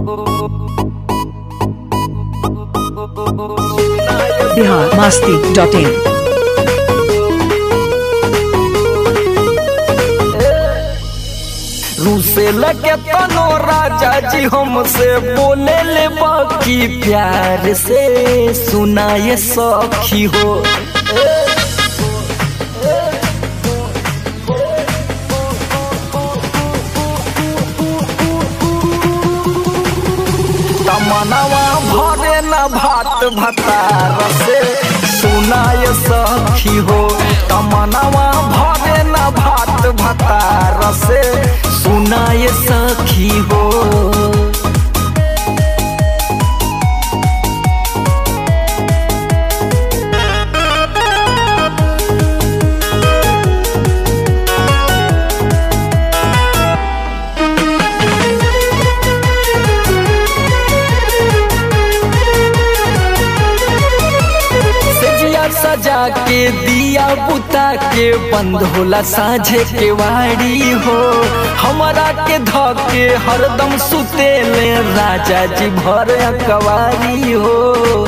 Bihar Masti dot in रूसे लगे तनो राजा जी हमसे बोले ले बाकी प्यार से सुनाए सखी हो तमनवा भरे न भात भतार से सुनाए सखी हो तमनवा भरे न भात भतार से सुनाए सखी हो सजिया सजा के दिया बुता के बंद होला साझे के वाड़ी हो हमारा के धके हरदम सुतेले राजा जी भर कवारी हो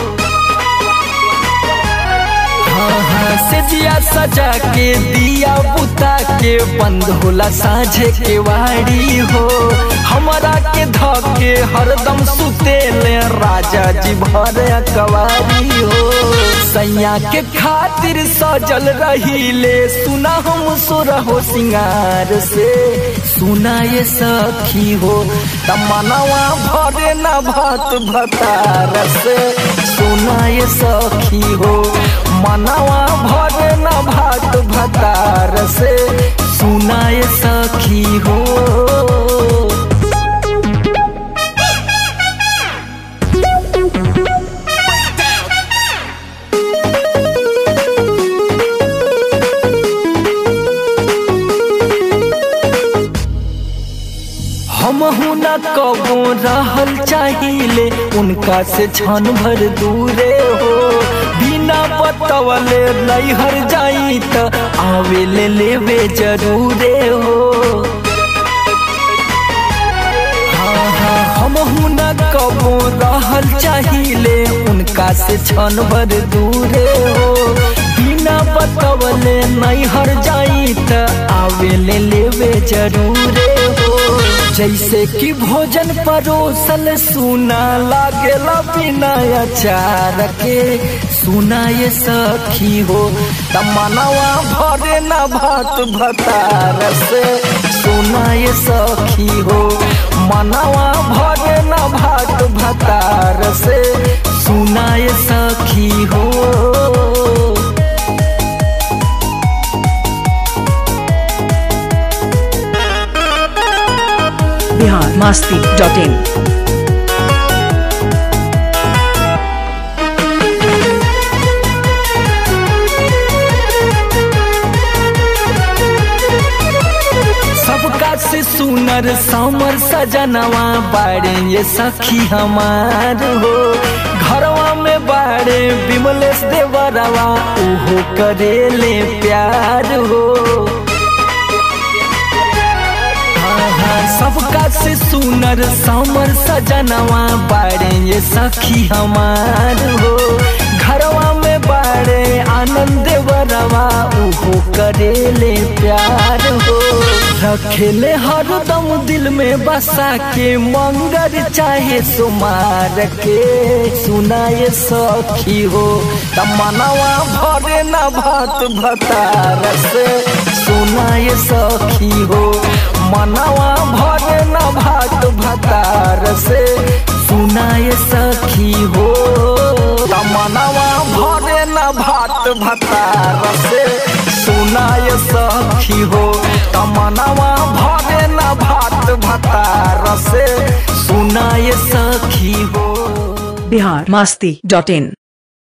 हाँ हाँ सजिया सजा के दिया बुता के बंद होला साझे के वाड़ी हो हमारा के धके हरदम सुतेले राजा जी भर कवारी हो सैया के खातिर सजल रहीले सुना हम सुरहो सिंगार से सुना ये सखी हो तमनवा भरे न भात भतार से सुना ये सखी हो मनवा भरे न भात भतार से सुना ये सखी हो हम न कबो रहल चाहिए उनका से क्षण भर दूरे हो बिना बतवले नैहर जाई त आवे ले लेवे जरूरे हो हाँ हाँ हम न कबो रहल चाहिए उनका से क्षण भर दूरे हो बिना बतवले नैहर जाई त आवे ले लेवे जरूरे हो जैसे कि भोजन परोसल सुना लागेला बिना अचार के सुना ये सखी हो तमनवा भरे न भात भतार से सुना ये सखी हो मनवा भरे न भात भतार से सुना ये सखी हो बिहार मास्ती डॉट इन सबका से सुनर समर सजनवा बाड़े ये सखी हमार हो घरवा में बाड़े विमलेश देवरवा उहो करेले प्यार हो हाँ हाँ सबका से सुनर समर सजनवा बाड़े ये सखी हमार हो घरवा में बाड़े आनंद बरवा उहो करेले प्यार हो रखेले हरदम दिल में बसा के मंगर चाहे सुमार के सुनाए सखी हो तमनवा भरे न भात भतार से सुनाए सखी हो मनवा भरे न भात भतार से सुनाए सखी हो तमनवा भरे न भात भतार से सुनाए सखी हो तमनवा भरे न भात भतार से सुनाए सखी हो बिहार मास्ती डॉट इन